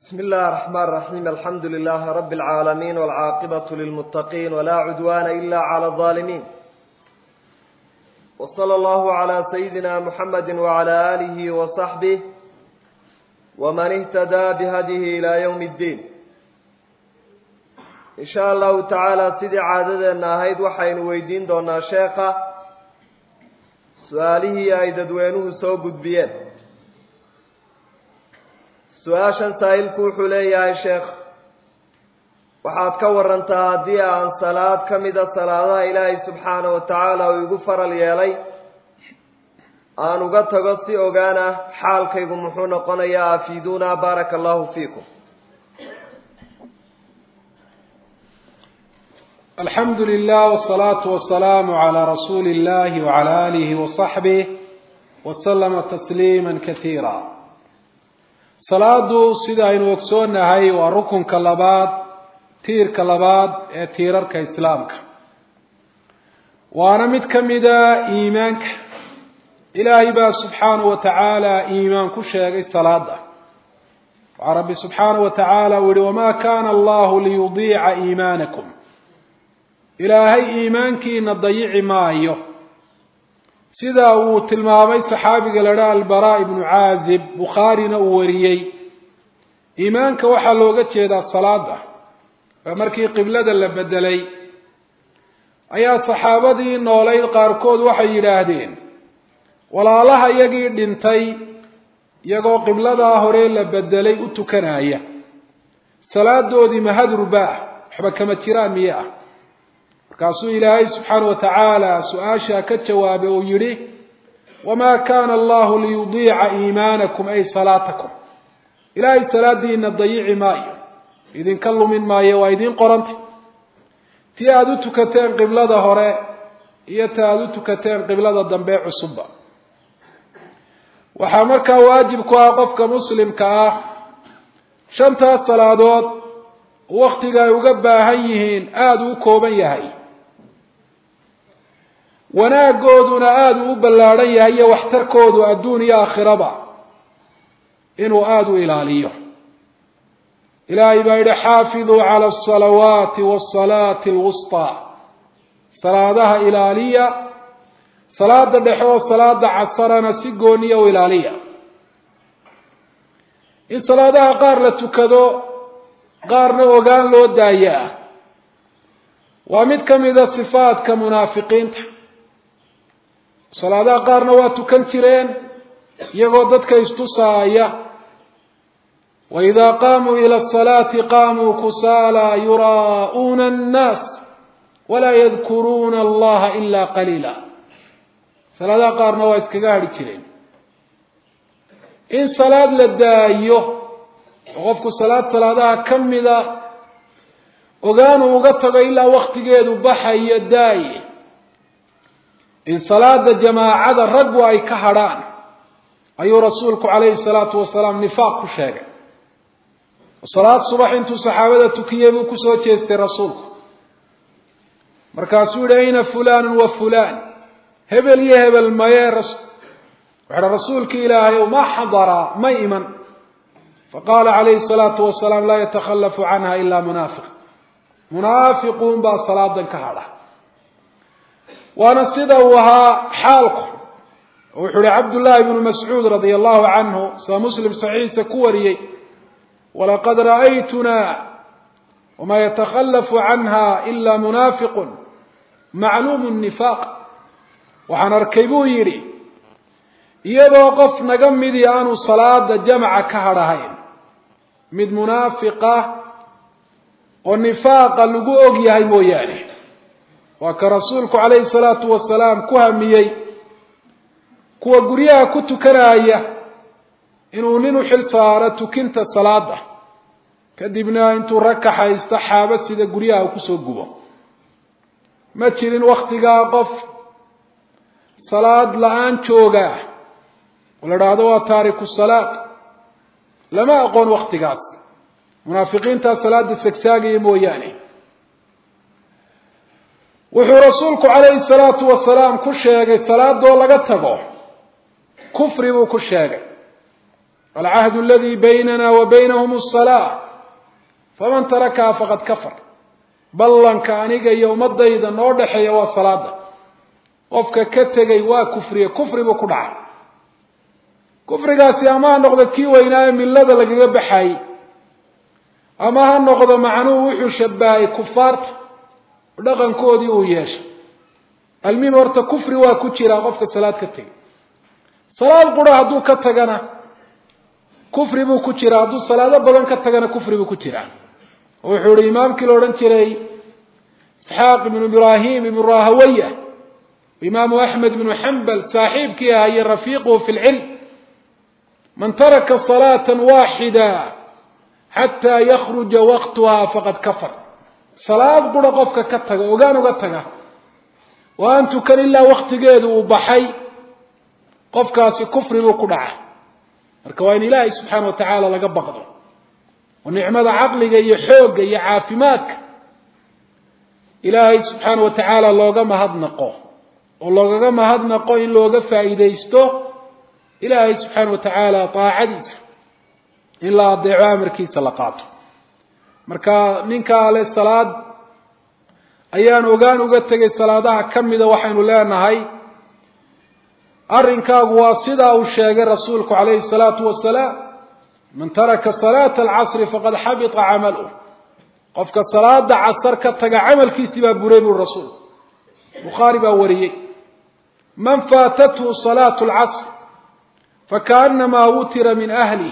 بسم الله الرحمن الرحيم الحمد لله رب العالمين والعاقبة للمتقين ولا عدوان إلا على الظالمين وصلى الله على سيدنا محمد وعلى آله وصحبه ومن اهتدى بهديه إلى يوم الدين إن شاء الله تعالى سيدي عاددنا هيد وحين ويدين دونا شيخة سؤاله أي ددوينه سوقد بيان su-aashan saa'ilku wuxuu leeyahay sheekh waxaad ka warantaa haddii aan salaad ka mida salaadaha ilaahay subxaana wa tacaala uu igu faral yeelay aan uga tago si ogaan ah xaalkaygu muxuu noqonayaa afiiduuna baaraka allahu fiikum alxamdu lilah wsalaatu wasalaamu calaa rasuuli illahi wacala aalihi wasaxbih waslama tasliima kasiira salaadu sida aynu ogsoonahay waa rukunka labaad tiirka labaad ee tiirarka islaamka waana mid ka mida iimaanka ilaahay baa subxaanahu wa tacaala iimaan ku sheegay salaada waxaa rabbi subxaanahu wa tacaala uu yihi wamaa kana allahu liyudiica iimaanakum ilaahay iimaankiina dayici maayo sida uu tilmaamay saxaabiga la dhaha albara ibnu caazib bukhaarina uu wariyey iimaanka waxaa looga jeedaa salaada oo markii qiblada la bedelay ayaa saxaabadii noolayd qaarkood waxay yidhaahdeen walaalaha iyagii dhintay iyagoo qibladaa hore la bedelay u tukanaya salaadoodii mahadruba ah waxba kama jiraan miye ah markaasuu ilaahay subxaana wa tacaala su-aasha ka jawaabay uu yidhi wamaa kana allahu liyudiica iimaanakum ay salaatakum ilaahay salaadiina dayici maayo idinka lumin maayo waa idiin qorantay ti aada u tukateen qiblada hore iyo ta aada u tukateen qiblada dambe cusubba waxaa markaa waajib ku ah qofka muslimka ah shantaas salaadood waktiga ay uga baahan yihiin aada uu kooban yahay wanaagooduna aada uu u ballaadhan yahay iyo waxtarkoodu adduun iyo aakhiraba inuu aada u ilaaliyo ilaahay baa yidhi xaafiduu cala asalawaati waasalaati alwustaa salaadaha ilaaliya salaada dhexe oo salaada casarana si gooniya u ilaaliya in salaadaha qaar la tukado qaarna ogaan loo daayaa waa mid ka mida sifaadka munaafiqiinta salaadaha qaarna waa tukan jireen iyagoo dadka istusaaya waidaa qaamuu ila asalaati qaamuu kusaala yuraa'uuna annaas walaa yadkuruuna allaha ila qaliila salaadaha qaarna waa iskaga hadhi jireen in salaad la daayo oo qofku salaad salaadaha ka mida ogaanu uga tago ilaa waktigeedu baxayo daaye in salaada jamaacada raggu ay ka hadrhaan ayuu rasuulku calayhi salaatu wasalaam nifaaq ku sheegay salaad subax intuu saxaabada tukiyey buu kusoo jeestay rasuulku markaasuu yihi ayna fulanun wa fulan hebel iyo hebel maye wuxuuhi rasuulki ilaahay ma xadara ma iman faqala calayhi salaatu wasalaam laa yatakhalafu canha ila munaafiq munaafiquun baa salaadan ka hadha waana sida uu ahaa xaalku wuxuu ihi cabdullaahi bnu mascuud radia allahu canhu sida muslim saxiixa ku wariyey walaqad ra'aytuna wama yatakhalafu canha ila munaafiqun macluumu nifaaq waxaan arkay buu yidhi iyadoo qof naga midii aanu salaada jamca ka hadhahayn mid munaafiqa oo nifaaqa lagu og yahay mooyaane waa ka rasuulku calayhi salaatu wasalaam ku hamiyey kuwa guryaha ku tukanaya inuu nin u xil saaro tukinta salaada kadibna intuu rag kaxaysto xaabo sida guryaha uu kusoo gubo ma jirin waktigaa qof salaad la-aan jooga oo la dhaahdo waa taariku salaad lama aqoon waktigaas munaafiqiintaa salaada sagsaagaya mooyaane wuxuu rasuulku calayhi salaatu wasalaam ku sheegay salaadoo laga tago kufri buu ku sheegay alcahdu aladi baynana wa baynahum asalaa faman tarakaha faqad kafar ballanka aniga iyo ummadayda noo dhexeeya waa salaada qofka ka tegay waa kufriye kufri buu ku dhacay kufrigaasi ama ha noqdo kii weynaaye millada lagaga baxayey ama ha noqdo macnuhu wuxuu shabahay kufaarta dhaqankoodii uu yeeshay almim horta kufri waa ku jiraa qofka salaad ka tegay salaad qura hadduu ka tagana kufri buu ku jiraa hadduu salaado badan ka tagana kufri buu ku jiraa wuxuu ihi imaamkii la odhan jiray isxaaq ibnu ibraahim ibnu rahawaya imaamu axmed ibnu xambal saaxiibkii ahaa iyo rafiiquhu fi lcilm man taraka salaata waaxida xataa yakruja waqtuha faqad kafar salaad qura qofka ka taga ogaan uga taga oo aan tukan ilaa waktigeedu uu baxay qofkaasi kufri buu ku dhaca marka waa in ilaahay subxaana wa tacaala laga baqdo oo nicmada caqliga iyo xoogga iyo caafimaadka ilaahay subxaana wa tacaala looga mahadnaqo oo loogaga mahadnaqo in looga faa'iidaysto ilaahay subxaana wa tacaala daacadiisa in la adeeco amarkiisa la qaato marka ninkaa le salaad ayaan ogaan uga tegay salaadaha ka mida waxaynu leenahay arrinkaagu waa sidaa uu sheegay rasuulku calayhi salaatu wasalaam man taraka salaata alcasri faqad xabita camaluh qofka salaada casar ka taga camalkiisii baa buray buri rasuulku bukhaari baa wariyey man faatathu salaatu alcasr fakaanamaa wutira min ahlih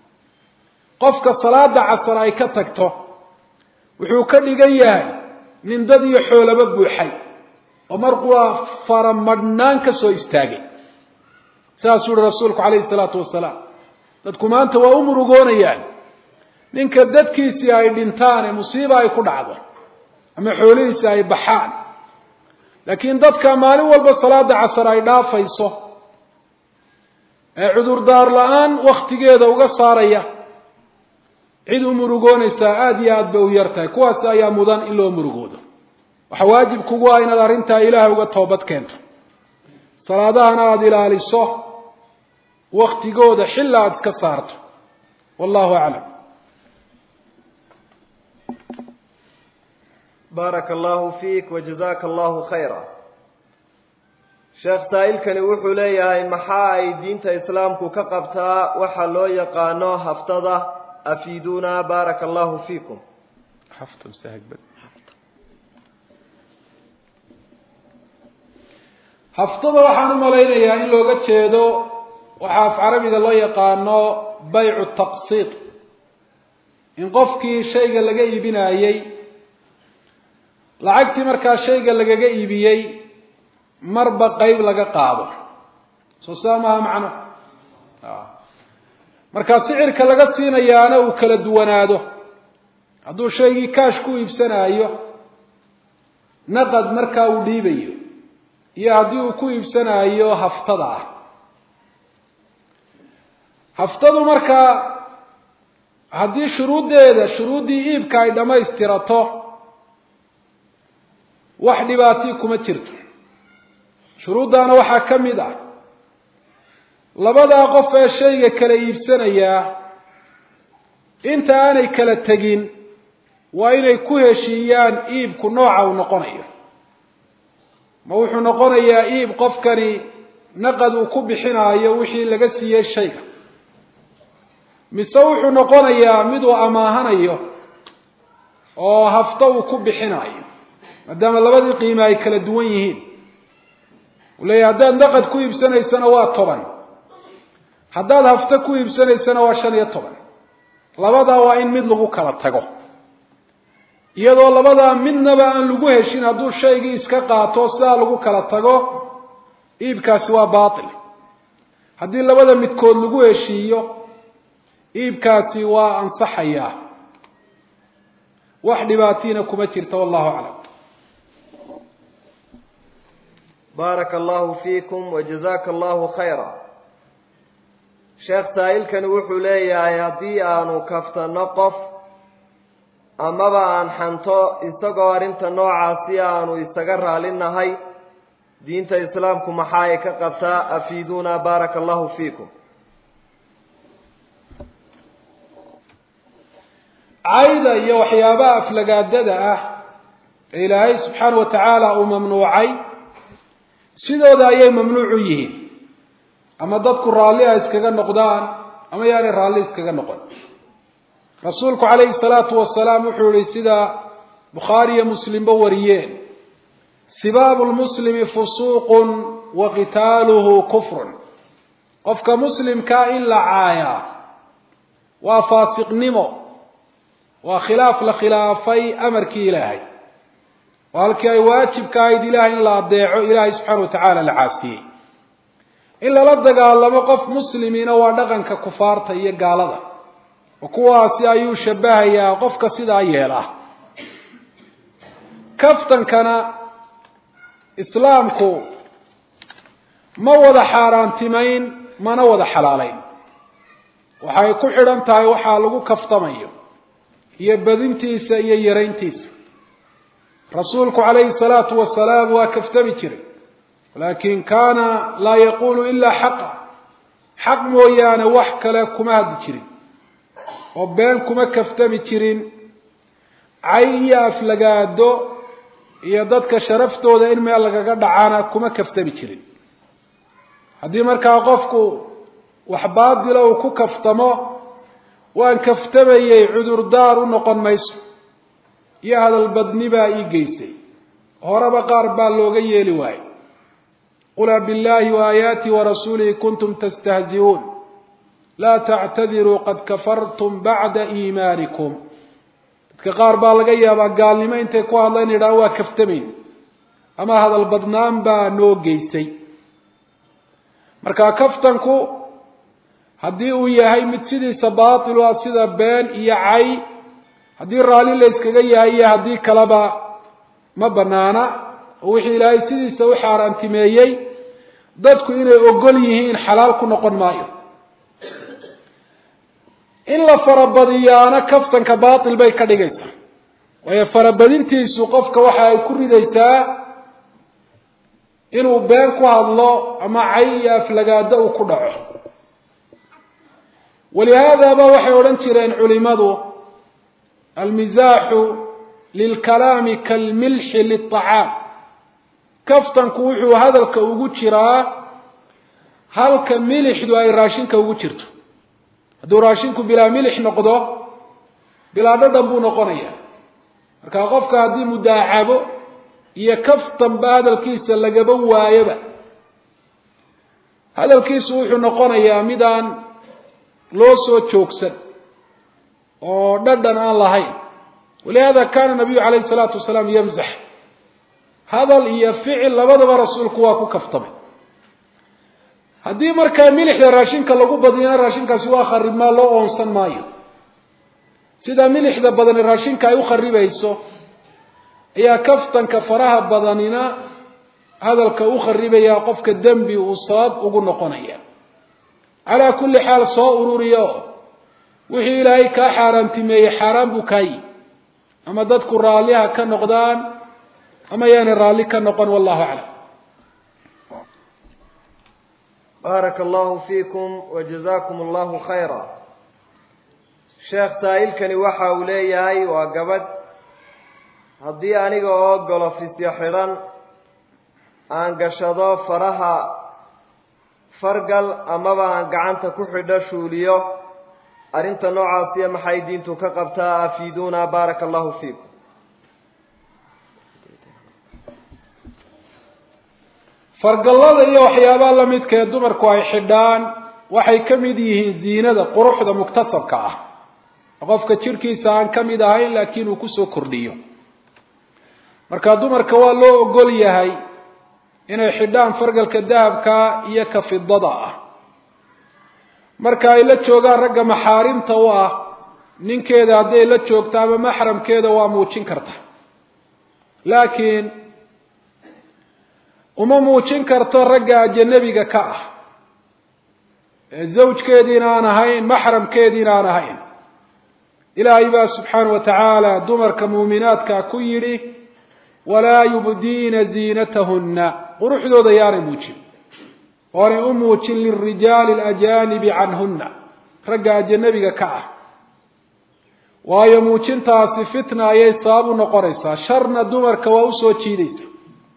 qofka salaada casar ay ka tagto wuxuu ka dhigan yahay nin dad iyo xoolaba buuxay oo markuwaa faramadhnaan ka soo istaagay saasuu uhi rasuulku calayhi salaatu wasalaam dadku maanta waa u murugoonayaan ninka dadkiisii ay dhintaan ee musiiba ay ku dhacdo ama xoolihiisi ay baxaan laakiin dadka maalin walba salaada casar ay dhaafayso ee cudurdaar la-aan wakhtigeeda uga saaraya cid u murugoonaysaa aada iyo aad bay u yar tahay kuwaasi ayaa mudan in loo murugoodo waxaa waajib kugu ah inaad arrintaa ilaahay uga toobad keento salaadahana aada ilaaliso waktigooda xilla aada iska saarto wallahu aclam baaraka allahu fiik wajazaka allahu khayra sheekh saa'ilkani wuxuu leeyahay maxaa ay diinta islaamku ka qabtaa waxa loo yaqaano haftada afiiduna baaraka allahu fiikum haftada waxaan u malaynayaa in looga jeedo waxaa af carabiga loo yaqaano baycu taqsiid in qofkii shayga laga iibinayey lacagtii markaa shayga lagaga iibiyey marba qeyb laga qaado soo saa maha macno markaa sicirka laga siinayaana uu kala duwanaado hadduu shaygii kaash ku iibsanaayo naqad markaa uu dhiibayo iyo haddii uu ku iibsanaayo haftada ah haftadu markaa haddii shuruuddeeda shuruuddii iibka ay dhammaystirato wax dhibaatii kuma jirto shuruuddaana waxaa ka mid ah labadaa qof ee shayga kala iibsanayaa inta aanay kala tegin waa inay ku heshiiyaan iibku nooca uu noqonayo ma wuxuu noqonayaa iib qofkani naqad uu ku bixinaayo wixii laga siiyey shayga mise wuxuu noqonayaa mid uu amaahanayo oo hafto uu ku bixinaayo maadaama labadii qiime ay kala duwan yihiin uu leeyahy haddaad naqad ku iibsanaysana waa toban haddaad hafto ku iibsanaysana waa shan iyo toban labadaa waa in mid lagu kala tago iyadoo labadaa midnaba aan lagu heshin hadduu shaygii iska qaato sidaa lagu kala tago iibkaasi waa baatil haddii labada midkood lagu heshiiyo iibkaasi waa ansaxayaa wax dhibaatiina kuma jirta wallahu aclam baaraka allahu fiikum wajazaka allahu khayra sheekh saa'ilkani wuxuu leeyahay haddii aanu kaftano qof amaba aan xanto isagoo arrinta noocaasi aanu isaga raalinahay diinta islaamku maxaa ay ka qabtaa afiiduna baaraka allahu fiikum cayda iyo waxyaabaha aflagaadada ah ee ilaahay subxaana wa tacaala uu mamnuucay sidooda ayay mamnuucu yihiin ama dadku raalli a iskaga noqdaan ama yaanay raalli iskaga noqon rasuulku calayhi salaatu wasalaam wuxuu yihi sida bukhaari iyo muslimba wariyeen sibaabu lmuslimi fusuuqun wa qitaaluhu kufrun qofka muslimkaa in la caayaa waa faasiqnimo waa khilaaf la khilaafay amarkii ilaahay oo halkii ay waajibka ahayd ilahay in la adeeco ilaahay subxaana wa tacaala la caasiyey in lala dagaalamo qof muslimiina waa dhaqanka kufaarta iyo gaalada oo kuwaasi ayuu shabahayaa qofka sidaa yeela kaftankana islaamku ma wada xaaraantimayn mana wada xalaalayn waxay ku xidhan tahay waxaa lagu kaftamayo iyo badintiisa iyo yarayntiisa rasuulku calayhi salaatu wasalaam waa kaftami jiray laakin kaana laa yaqulu ilaa xaqa xaq mooyaane wax kale kuma hadli jirin oo been kuma kaftami jirin cay iyo aflagaado iyo dadka sharaftooda in meel lagaga dhacana kuma kaftami jirin haddii markaa qofku wax baadila uu ku kaftamo waan kaftamayey cudurdaar u noqon mayso iyo hadalbadni baa ii geysay horeba qaar baa looga yeeli waayey qul abiاllahi وaayaati warasuulihi kuntum tastahzi'uun laa tactadiruu qad kafartum bacda iimaanikum dadka qaar baa laga yaabaa gaalnimo intay ku hadlaan yidhaha waa kaftamayn ama hadal badnaan baa noo geysay marka kaftanku haddii uu yahay mid sidiisa baatil ah sida been iyo cay haddii raalli la yskaga yahay iyo haddii kaleba ma banaana oo wixii ilaahay sidiisa u xaaraantimeeyey dadku inay ogol yihiin xalaal ku noqon maayo in la farabadiyaana kaftanka baatil bay ka dhigaysaa waayo farabadintiisu qofka waxa ay ku ridaysaa inuu been ku hadlo ama cay iyo aflagaado uu ku dhaco walihaadaba waxay odhan jireen culimadu almisaaxu lilkalaami kalmilxi liلطacaam kaftanku wuxuu hadalka ugu jiraa halka milixdu ay raashinka ugu jirto hadduu raashinku bilaa milix noqdo bilaa dhadhan buu noqonaya marka qofka haddii mudaacabo iyo kaftanba hadalkiisa lagaba waayoba hadalkiisu wuxuu noqonayaa midaan loo soo joogsan oo dhadhan aan lahayn walihada kana nabiyu calayhi salaatu wasalaam yamzax hadal iyo ficil labadaba rasuulku waa ku kaftamay haddii markaa milixda raashinka lagu badiyana raashinkaasi waa kharibmaa loo oonsan maayo sida milixda badani raashinka ay u kharibayso ayaa kaftanka faraha badanina hadalka u kharibaya qofka dembi uu sabab ugu noqonaya calaa kulli xaal soo ururiya oo wixii ilaahay kaa xaaraantimeeyey xaaraan buu kaayi ama dadku raalliha ka noqdaan ama yaanay raalli ka noqon wallahu aclam baaraka allahu fiikum wajazakum allahu khayra sheekh saa'ilkani waxa uu leeyahay waa gabadh haddii aniga oo golofisyo xidhan aan gashado faraha fargal amaba aan gacanta ku xidho shuuliyo arrinta noocaasiya maxay diintu ka qabtaa afiiduuna baaraka allahu fiikum fargallada iyo waxyaabaha lamidka ee dumarku ay xidhaan waxay ka mid yihiin ziinada quruxda muktasabka ah qofka jirhkiisa aan ka mid ahayn laakiin uu kusoo kordhiyo marka dumarka waa loo ogol yahay inay xidhaan fargalka dahabka iyo ka fidada ah marka ay la joogaan ragga maxaarimta u ah ninkeeda hadday la joogto ama maxramkeeda waa muujin karta laakiin uma muujin karto ragga ajanabiga ka ah ee zawjkeediina aan ahayn maxramkeediina aan ahayn ilaahay baa subxaana wa tacaala dumarka muuminaadka ku yidhi walaa yubdiina ziinatahunna quruxdooda yaanay muujin oonay u muujin lilrijaali alajaanibi canhunna ragga ajanabiga ka ah waayo muujintaasi fitna ayay sabab u noqonaysaa sharna dumarka waa usoo jiidaysa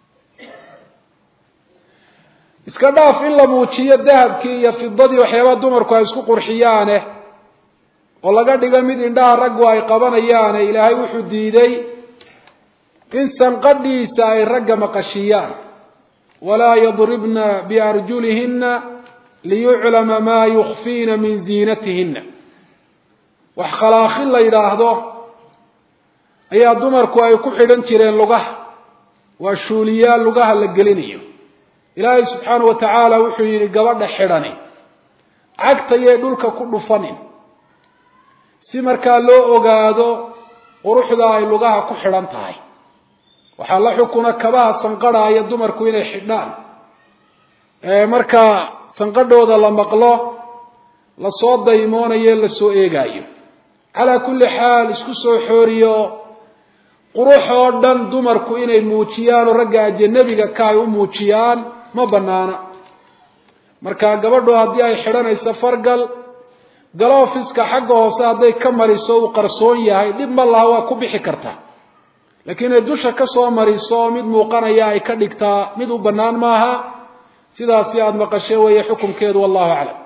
iska dhaaf in la muujiyo dahabkii iyo fidadii waxyaabaha dumarku ay isku qurxiyaane oo laga dhigo mid indhaha raggu ay qabanayaane ilaahay wuxuu diiday in sanqadhiisa ay ragga maqashiyaan walaa yadribna biarjulihina liyuclama maa yukfiina min ziinatihina wax khalaaqin la yidhaahdo ayaa dumarku ay ku xidhan jireen lugaha waa shuuliyaal lugaha la gelinayo ilaahay subxaanahu watacaala wuxuu yidhi gabadha xidhani cagtayay dhulka ku dhufanin si markaa loo ogaado quruxda ay lugaha ku xidhan tahay waxaa la xukuna kabaha sanqadhaaya dumarku inay xidhaan markaa sanqadhooda la maqlo lasoo daymoonayo lasoo eegaayo calaa kulli xaal isku soo xooriyo qurux oo dhan dumarku inay muujiyaan oo ragga ajanabiga ka ay u muujiyaan ma banaana marka gabadhu haddii ay xidhanayso fargal galoofiska xagga hoose hadday ka mariso uu qarsoon yahay dhib ma laha waa ku bixi karta laakiin inay dusha ka soo mariso oo mid muuqanaya ay ka dhigtaa mid u bannaan maaha sidaasi aada maqashe weeye xukumkeedu wallahu aclam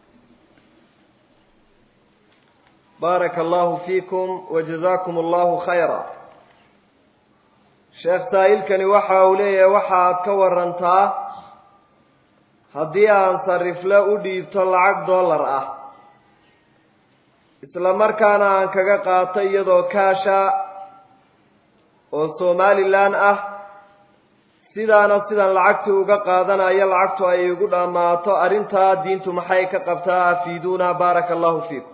baaraka allahu fiikum wajazakum allahu khayra sheekh saa'ilkani waxa uu leeyahay waxa aad ka warantaa haddii aan sarifle u dhiibto lacag dollar ah isla markaana aan kaga qaato iyadoo kaasha oo somalilan ah sidaana sidan lacagtii uga qaadanayo lacagtu ay igu dhammaato arrintaa diintu maxay ka qabtaa afiiduuna baaraka allahu fiikum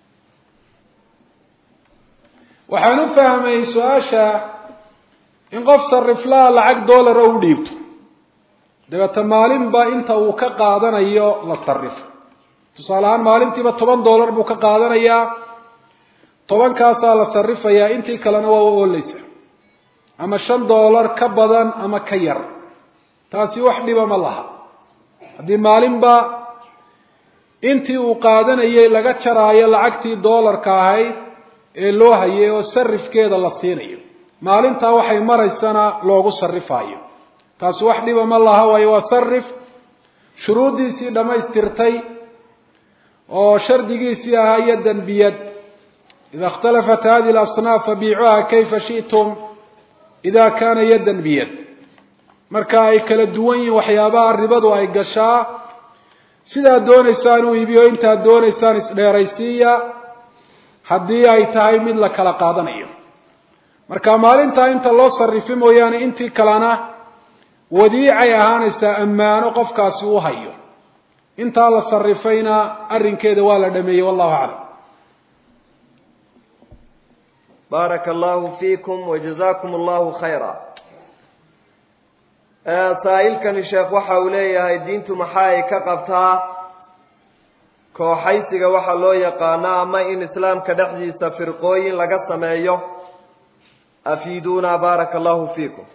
waxaan u fahmay su-aasha in qof sariflaha lacag dollara u dhiibto dabeeta maalinba inta uu ka qaadanayo la sarifo tusaale ahaan maalintiiba toban dollar buu ka qaadanayaa tobankaasaa la sarifayaa intii kalena waa u ooleysa ama shan dollar ka badan ama ka yar taasi wax dhiba ma laha haddii maalinba intii uu qaadanayay laga jaraayo lacagtii dollarka ahayd ee loo hayay oo sarifkeeda la siinayo maalintaa waxay maraysana loogu sarifaayo taasi wax dhiba ma laha waayo waa sarif shuruuddiisii dhammaystirtay oo shardigiisii ahaa yadan biyad ida اkhtalafat hadihi اlasnaaf fabiicuha kayfa shiئtum ida kana yadan biyad marka ay kala duwan yihiin waxyaabaha ribadu ay gashaa sidaad doonaysaan u iibiyo intaad doonaysaan isdheeraysiiya haddii ay tahay mid la kala qaadanayo marka maalintaa inta loo sarifi mooyaane intii kalena wadiicay ahaanaysaa ammaano qofkaasi u hayo intaa la sarifayna arrinkeeda waa la dhameeyey wallahu aclam baaraka allahu fiikum wajazakum allahu khayra saa'ilkani sheekh waxa uu leeyahay diintu maxa ay ka qabtaa kooxaysiga waxa loo yaqaano ama in islaamka dhexdiisa firqooyin laga sameeyo afiiduuna baaraka allahu fiikum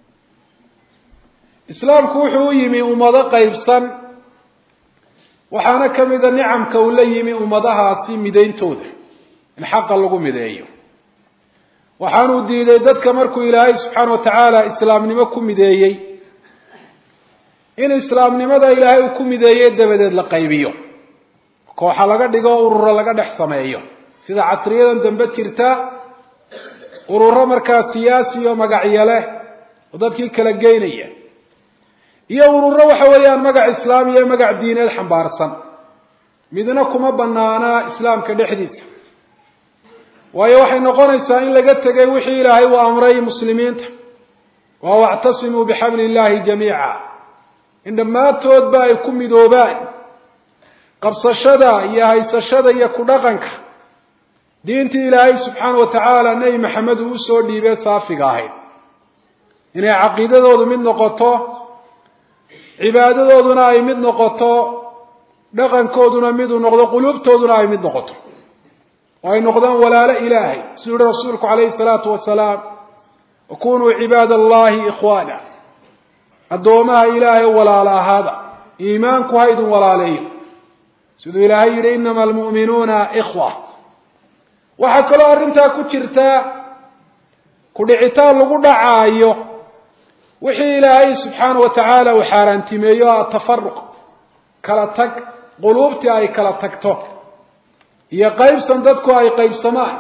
islaamku wuxuu u yimi ummado qaybsan waxaana ka mida nicamka uu la yimi ummadahaasi midayntooda in xaqa lagu mideeyo waxaanuu diiday dadka markuu ilaahay subxaana wa tacaala islaamnimo ku mideeyey in islaamnimada ilaahay uu ku mideeyey dabadeed la qaybiyo kooxa laga dhigo ururo laga dhex sameeyo sida casriyadan dambe jirta ururo markaa siyaasi oo magacyo leh oo dadkii kala geynaya iyo ururo waxa weeyaan magac islaam iyo magac diineed xambaarsan midna kuma banaana islaamka dhexdiisa waayo waxay noqonaysaa in laga tegay wixii ilaahay uu amray muslimiinta wa wactasimuu bixabli illahi jamiica in dhammaantoodba ay ku midoobaan qabsashada iyo haysashada iyo ku dhaqanka diintii ilaahay subxaana wa tacaala nebi maxamed uu usoo dhiibee saafiga ahayd inay caqiidadoodu mid noqoto cibaadadooduna ay mid noqoto dhaqankooduna miduu noqdo quluubtooduna ay mid noqoto oo ay noqdaan walaalo ilaahay siduu yihi rasuulku calayhi salaatu wasalaam wakunuu cibaada allahi ikhwaana addoomaha ilaahay walaalo ahaada iimaanku ha idin walaaleeyo siduu ilaahay yihi inama almu'minuuna ikhwa waxaa kaloo arrintaa ku jirtaa ku dhicitaan lagu dhacaayo wixii ilaahay subxaana wa tacaala uu xaaraantimeeyo atafaruq kala tag quluubtii ay kala tagto iyo qaybsan dadku ay qaybsamaan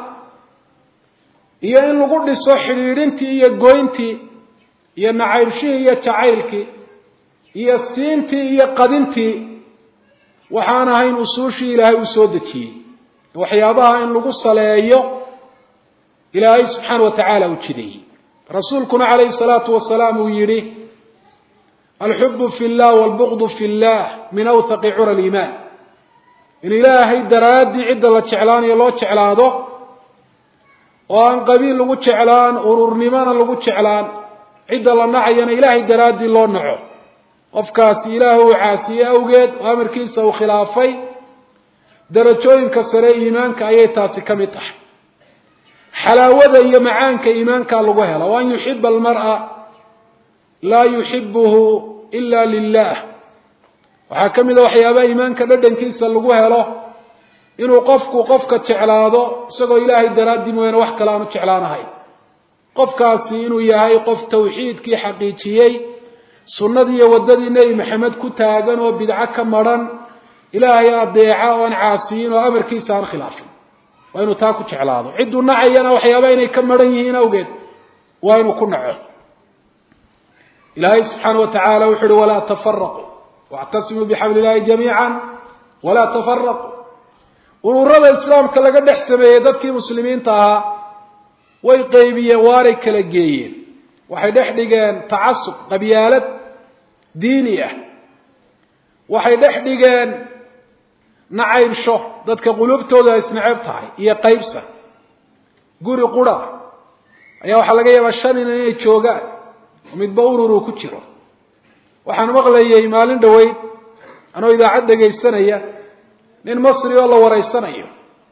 iyo in lagu dhiso xidhiidhintii iyo goyntii iyo nacaybshihii iyo jacaylkii iyo siintii iyo qadintii waxaan ahayn usuushii ilaahay uu soo dejiyey waxyaabaha in lagu saleeyo ilaahay subxaana wa tacaala uu jideeyey rasuulkuna calayhi salaatu wasalaam uu yidhi alxubu fi llah walbuqdu fi llah min awthaqi cura aliimaan in ilaahay daraaddii cidda la jeclaanayo loo jeclaado oo aan qabiil lagu jeclaan ururnimona lagu jeclaan cidda la nacayana ilaahay daraaddii loo naco qofkaasi ilaahay uu caasiyey awgeed oo amarkiisa uu khilaafay darajooyinka sare iimaanka ayay taasi ka mid tahay xalaawada iyo macaanka iimaankaa lagu hela o an yuxiba almar'a laa yuxibuhu ila lilah waxaa ka mid a waxyaabaha iimaanka dhadhankiisa lagu helo inuu qofku qofka jeclaado isagoo ilaahay daraaddii mooyaane wax kale aanu jeclaanahayn qofkaasi inuu yahay qof tawxiidkii xaqiijiyey sunnadii iyo waddadii nebi maxamed ku taagan oo bidco ka madrhan ilaahay adeeca oo aan caasiyin oo amarkiisa aan khilaafin waa inuu taa ku jeclaado cidduu nacayana waxyaaba inay ka madhan yihiin awgeed waa inuu ku naco ilaahay subxaana wa tacaala wuxu uhi walaa tafaraquu wactasimuu bixabli illahi jamiica walaa tafaraquu ururada islaamka laga dhex sameeyey dadkii muslimiinta ahaa way qeybiyeen waanay kala geeyeen waxay dhex dhigeen tacasub qabyaalad diini ah waxay dhex dhigeen nacaybsho dadka quluubtooda ay isnacab tahay iyo qaybsa guri qura ayaa waxaa laga yaabaa shan inan inay joogaan oo midba urur uu ku jiro waxaan maqlayay maalin dhoweyd anoo idaacad dhegaysanaya nin masri oo la wareysanayo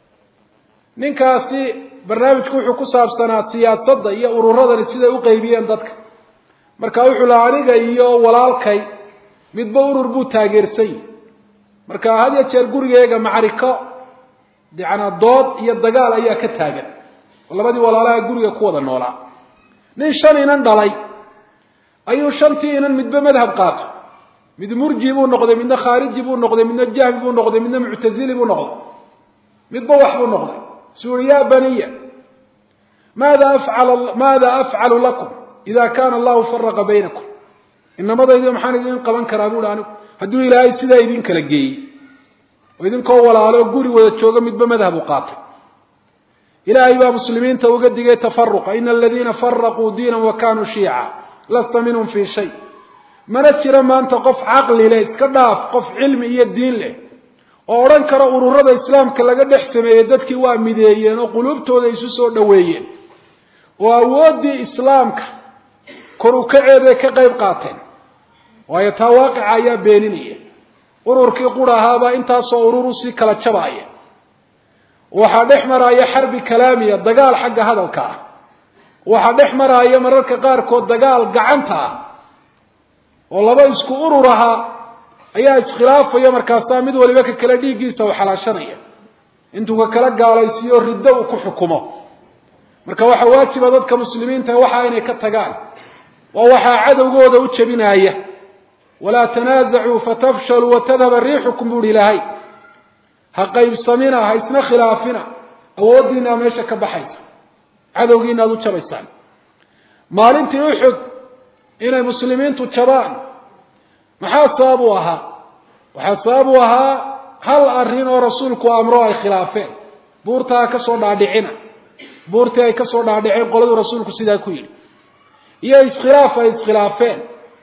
ninkaasi barnaamijku wuxuu ku saabsanaa siyaasadda iyo ururadani siday u qeybiyeen dadka marka wuxuu laha aniga iyo walaalkay midba urur buu taageersan yihi marka had ya jeer gurigeega macriko yanaa dood iyo dagaal ayaa ka taagan oo labadii walaalaha guriga ku wada noolaa nin shan inan dhalay ayuu shantii inan midba madhab qaato mid murji buu noqday midna khaariji buu noqday midna jahmi buu noqday midna muctazili buu noqday midba wax buu noqday suu uri ya baniya maada afcal maada afcalu lakum ida kana allahu faraqa baynakum inamadaydi maxaan idin qaban karaa buuhi anigu hadduu ilaahay sidaa idin kala geeyey oo idinkoo walaalo guri wada jooga midba madhab u qaatay ilaahay baa muslimiinta uga digay tafaruqa ina aladiina faraquu diinan wa kanuu shiica lasta minhum fii shay mana jira maanta qof caqli leh iska dhaaf qof cilmi iyo diin leh oo odhan kara ururada islaamka laga dhex sameeyey dadkii waa mideeyeen oo quluubtooda isu soo dhoweeyeen oo awooddii islaamka kor u kaceeday ka qayb qaateen waayo taa waaqica ayaa beeninaya ururkii qura ahaabaa intaasoo urur usii kala jabaaya waxaa dhex maraaya xarbi kalaamiya dagaal xagga hadalka ah waxaa dhex maraaya mararka qaarkood dagaal gacanta ah oo laba isku urur ahaa ayaa iskhilaafaya markaasaa mid waliba ka kale dhiiggiisa u xalaashanaya intuu ka kala gaalaysiiyo riddo uu ku xukumo marka waxaa waajiba dadka muslimiinta waxa inay ka tagaan waa waxaa cadowgooda u jebinaya walaa tanaasacuu fatafshaluu watadhaba riixukum buuhi ilaahay ha qaybsamina ha isna khilaafina awooddiinaa meesha ka baxaysa cadowgiina aada u jabaysaan maalintii uxud inay muslimiintu jabaan maxaa sabab u ahaa waxaa sabab u ahaa hal arrin oo rasuulku amro ay khilaafeen buurta ha ka soo dhaadhicina buurtii ay ka soo dhaadhiceen qoladuu rasuulku sidaa ku yidhi iyo iskhilaaf ay iskhilaafeen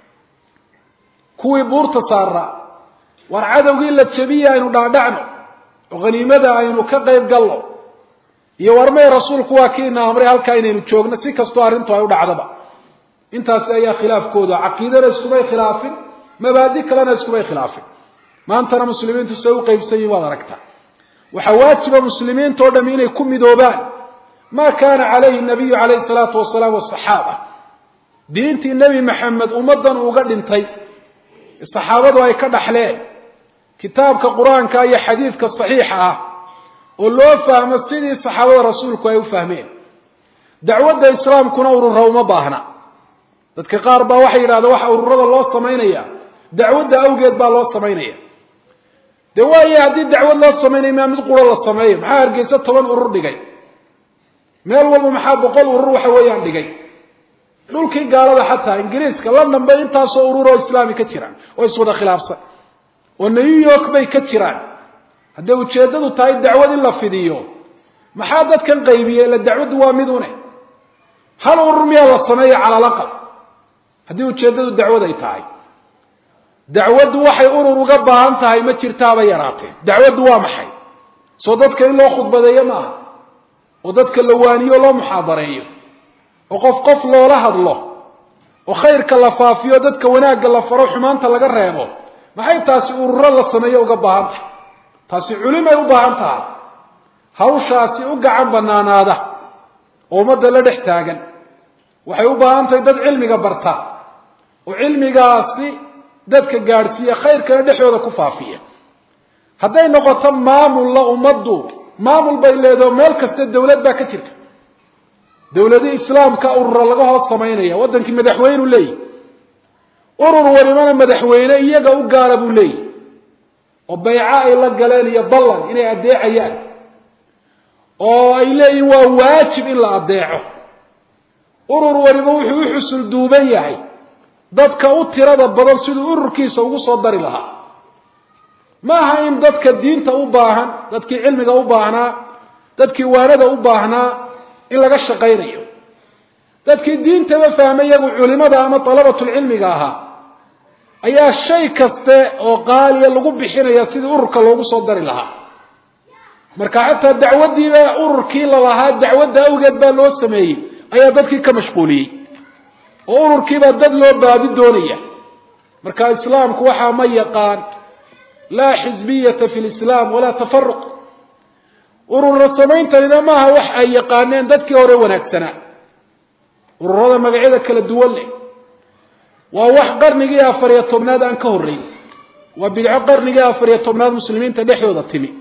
kuwii buurta saaraa war cadowgii la jabiye aynu dhaadhacno oo khaniimada aynu ka qayb galno iyo warmay rasuulku waa kiina amray halkaa inaynu joogno si kastoo arrintu ay u dhacdaba intaasi ayaa khilaafkooda caqiidana iskumay khilaafin mabaadi kalena iskumay khilaafin maantana muslimiintu say u qaybsan yihin waad aragtaa waxaa waajiba muslimiinta o dham inay ku midoobaan ma kana calayhi nabiyu calayhi salaatu wasalaam wasaxaaba diintii nebi maxamed ummaddan uga dhintay saxaabadu ay ka dhaxleen kitaabka qur-aanka iyo xadiidka saxiixa ah oo loo fahmo sidii saxaabada rasuulku ay u fahmeen dacwadda islaamkuna urura uma baahna dadka qaar baa waxay yidhahdeen waxa ururada loo samaynaya dacwadda awgeed baa loo samaynaya dee waayo haddii dacwad loo samaynayo maa mid quro la sameeyo maxaa hargeysa toban urur dhigay meel walba maxaa boqol urur waxa weeyaan dhigay dhulkii gaalada xataa ingiriiska london bay intaasoo urur oo islaami ka jiraan oo iswada khilaafsan oo new york bay ka jiraan hadday ujeeddadu tahay dacwad in la fidiyo maxaa dadkan qaybiyey ila dacwaddu waa mid une hal urur miyaa la sameeya cala alaqal haddii ujeeddadu dacwad ay tahay dacwaddu waxay urur uga baahan tahay ma jirtaaba yaraatee dacwaddu waa maxay soo dadka in loo khudbadeeyo ma aha oo dadka la waaniyo loo muxaadareeyo oo qof qof loola hadlo oo khayrka la faafiyo dadka wanaagga la faro xumaanta laga reebo maxay taasi ururo la sameeyo uga baahan tahay taasi culimay u baahan tahay hawshaasi u gacan banaanaada oo ummadda la dhex taagan waxay u baahan tahay dad cilmiga barta oo cilmigaasi dadka gaadhsiiya khayrkana dhexdooda ku faafiya hadday noqoto maamulla ummaddu maamul bay leedaho meel kasta dawlad baa ka jirta dawladii islaamka urura laga hoos samaynaya waddankii madaxweynu leeyahy urur walibana madaxweyne iyaga u gaara buu leeyahy oo bayco ay la galeen iyo ballan inay addeecayaan oo ay leeyihin waa waajib in la addeeco urur waliba wuxuu u xusul duuban yahay dadka u tirada badan siduu ururkiisa ugu soo dari lahaa ma aha in dadka diinta u baahan dadkii cilmiga u baahnaa dadkii waanada u baahnaa in laga shaqaynayo dadkii diintaba fahmay iyagu culimada ama dalabatulcilmiga ahaa ayaa shay kaste oo qaaliya lagu bixinaya sidii ururka loogu soo dari lahaa marka xataa dacwaddiiba ururkii lalahaa dacwadda awgeed baa loo sameeyey ayaa dadkii ka mashquuliyey oo ururkiibaa dad loo baadi doonaya marka islaamku waxaa ma yaqaan laa xisbiyata fi lislaam walaa tafaruq urura samayntanina maaha wax ay yaqaaneen dadkii hore wanaagsanaa ururada magacyada kala duwan leh waa wax qarnigii afariyo tobnaad aan ka horreyn waa bidco qarnigii afariyo tobnaad muslimiinta dhexdooda timi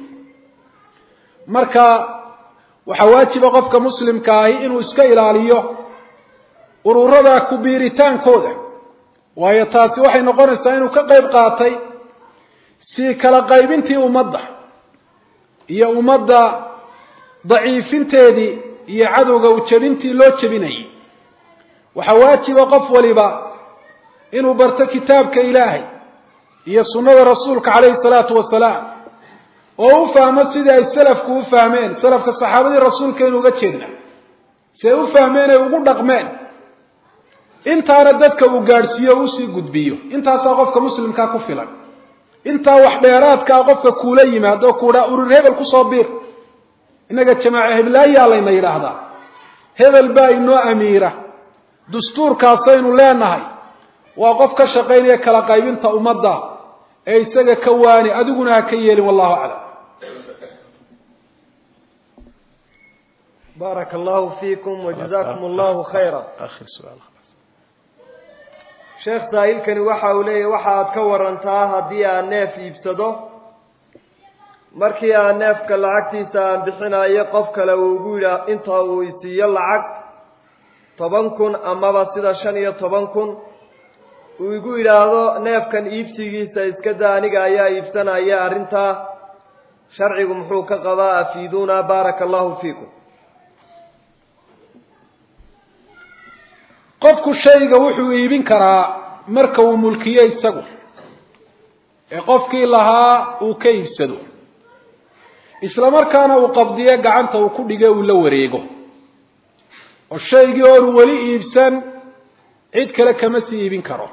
marka waxaa waajiba qofka muslimka ahi inuu iska ilaaliyo ururada ku biiritaankooda waayo taasi waxay noqonaysaa inuu ka qayb qaatay si kala qaybintii ummadda iyo ummadda daciifinteedii iyo cadowga ujabintii loo jebinayay waxaa waajiba qof waliba inuu barto kitaabka ilaahay iyo sunnada rasuulka calayhi salaatu wasalaam oo u fahmo sidii ay salafku u fahmeen salafka saxaabadii rasuulkaynu uga jeedna si ay u fahmeen ay ugu dhaqmeen intaana dadka uu gaadhsiiyo o usii gudbiyo intaasaa qofka muslimkaa ku filan intaa wax dheeraadkaa qofka kuula yimaado kuudhaa urur hebel kusoo biir innaga jamaaca heblaayaa layna yidhaahdaa hebel baa inoo amiira dastuurkaasaynu leenahay waa qof ka shaqaynaya kala qaybinta ummadda ee isaga ka waani adiguna ha ka yeelin wallahu aclam baaraka allahu fiikum wajazakum allahu khayra sheekh saa'ilkani waxa uu leeyahy waxa aad ka warantaa haddii aan neef iibsado markii aan neefka lacagtiisa aan bixinayo qof kale uu igu yidhaa inta uu isiiyo lacag toban kun amaba sida shan iyo toban kun uu igu yidhaahdo neefkan iibsigiisa iska da aniga ayaa iibsanaya arrintaa sharcigu muxuu ka qabaa afiiduuna baaraka allahu fiikum qofku shayga wuxuu iibin karaa marka uu mulkiyo isagu ee qofkii lahaa uu ka iibsado isla markaana uu qabdiyo gacanta uu ku dhige uu la wareego oo shaygii oonu weli iibsan cid kale kama sii iibin karo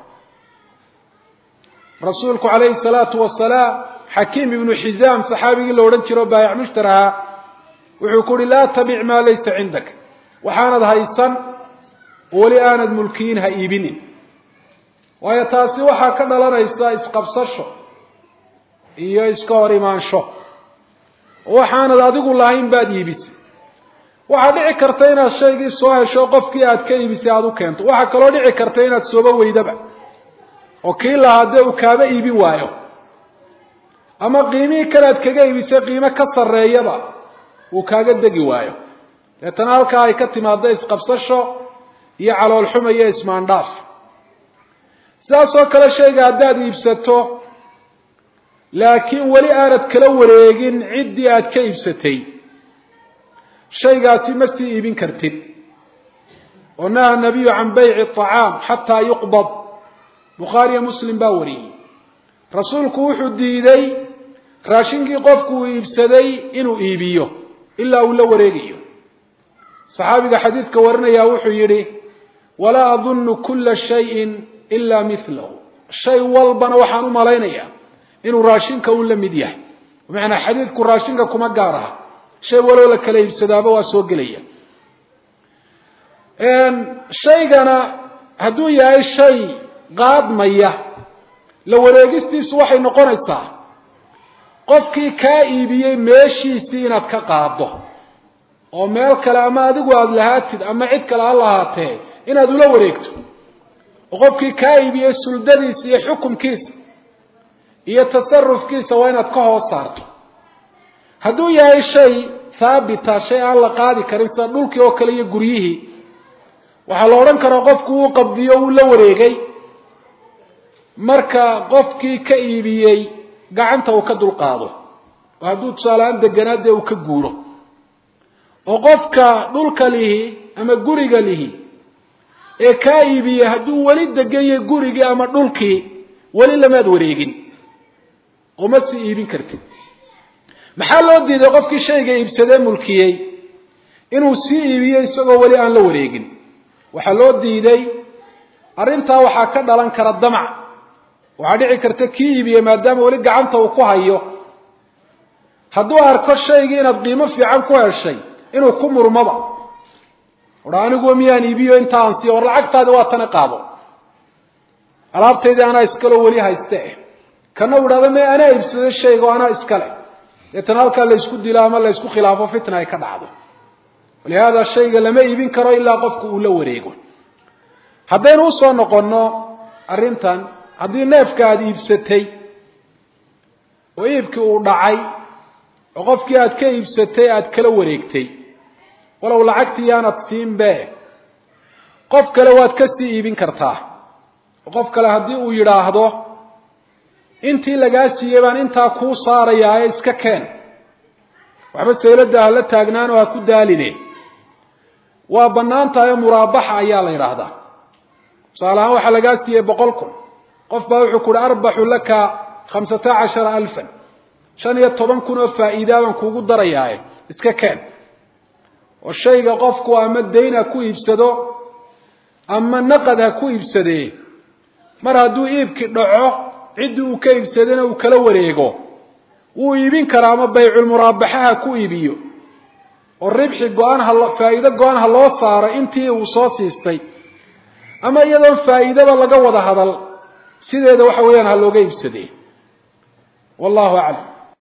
rasuulku calayhi salaatu wasalaam xakiim ibnu xizaam saxaabigii la odhan jiro baayac mushtar ahaa wuxuu ku uhi laa tabic maa laysa cindak waxaanad haysan weli aanad mulkiyin ha iibinin waayo taasi waxaa ka dhalanaysa isqabsasho iyo iska hor imaansho waxaanad adigu lahayn baad iibisay waxaa dhici karta inaad shaygii soo hesho qofkii aad ka iibisay aada u keento waxaa kaloo dhici karta inaad sooba weydaba oo kii lahaa dee uu kaaba iibin waayo ama qiimihii kale aad kaga iibisay qiimo ka sarreeyaba uu kaaga degi waayo deetana halkaa ay ka timaado isqabsasho iyo caloolxuma iyo ismaandhaaf sidaas oo kale shayga haddaad iibsato laakiin weli aanad kala wareegin ciddii aad ka iibsatay shaygaasi ma sii iibin kartid oo naha nabiyu can bayci acaam xataa yuqbad bukhaariyo muslim baa wariyey rasuulku wuxuu diiday raashinkii qofku uu iibsaday inuu iibiyo ilaa uu la wareegayo saxaabiga xadiidka warinayaa wuxuu yidhi walaa adunnu kula shayin ila milahu shay walbana waxaan u malaynayaa inuu raashinka un la mid yahay bimacnaa xadiidku raashinka kuma gaar aha shay waloo la kala iibsadaaba waa soo gelaya shaygana hadduu yahay shay qaadmaya la wareegistiisu waxay noqonaysaa qofkii kaa iibiyey meeshiisii inaad ka qaaddo oo meel kale ama adigu aada lahaatid ama cid kale ha lahaatee inaad ula wareegto oo qofkii kaa iibiyey suldadiisa iyo xukumkiisa iyo tasarufkiisa waa inaad ka hoos saarto hadduu yahay shay haabita shay aan la qaadi karin sida dhulkii oo kale iyo guryihii waxaa la odhan karaa qofku uu qabdiyo uu la wareegay marka qofkii ka iibiyey gacanta uu ka dulqaado oo hadduu tusaaleaan deganaa dee uu ka guuro oo qofka dhulka lihi ama guriga lihi ee kaa iibiyey hadduu weli degan yahay gurigii ama dhulkii weli lamaad wareegin oo ma sii iibin kartid maxaa loo diiday qofkii shayga iibsadee mulkiyey inuu sii iibiyo isagoo weli aan la wareegin waxaa loo diiday arrintaa waxaa ka dhalan kara damac waxaa dhici karta kii iibiyey maadaama weli gacanta uu ku hayo hadduu arko shaygii inaad qiimo fiican ku heshay inuu ku murmaba ora aniguwa miyaan iibiyo inta aan siiyo war lacagtaadi waa tana qaado alaabtaydii anaa iskaleo weli hayste eh kana u idhahda me anaa iibsado shayga o anaa iskale deetana halkaa laysku dilo ama laysku khilaafo fitna ay ka dhacdo walihaada shayga lama iibin karo ilaa qofku uu la wareego haddaynu usoo noqonno arrintan haddii neefka aada iibsatay oo iibkii uu dhacay oo qofkii aad ka iibsatay aada kala wareegtay walow lacagtii yaanad siinbe qof kale waad ka sii iibin kartaa oo qof kale haddii uu yidhaahdo intii lagaa siiyey baan intaa kuu saarayaa ee iska keen waxba sayladda hala taagnaan oo ha ku daaline waa bannaan tahay muraabaxa ayaa la yidhaahdaa tusaale ahaan waxaa lagaa siiyey boqol kun qof baa wuxuu ku uhi arbaxu laka khamsata cashara alfan shan iyo toban kun oo faa'iidaa baan kuugu darayaaye iska keen oo shayga qofku ama dayn ha ku iibsado ama naqad ha ku iibsadee mar hadduu iibki dhaco ciddii uu ka iibsadana uu kala wareego wuu iibin karaa ama bayculmuraabaxa ha ku iibiyo oo ribxi go-aan ha faa'iido go-aan ha loo saaro intii uu soo siistay ama iyadoon faa'iidaba laga wada hadal sideeda waxa weeyaan ha looga iibsadee wallahu aclam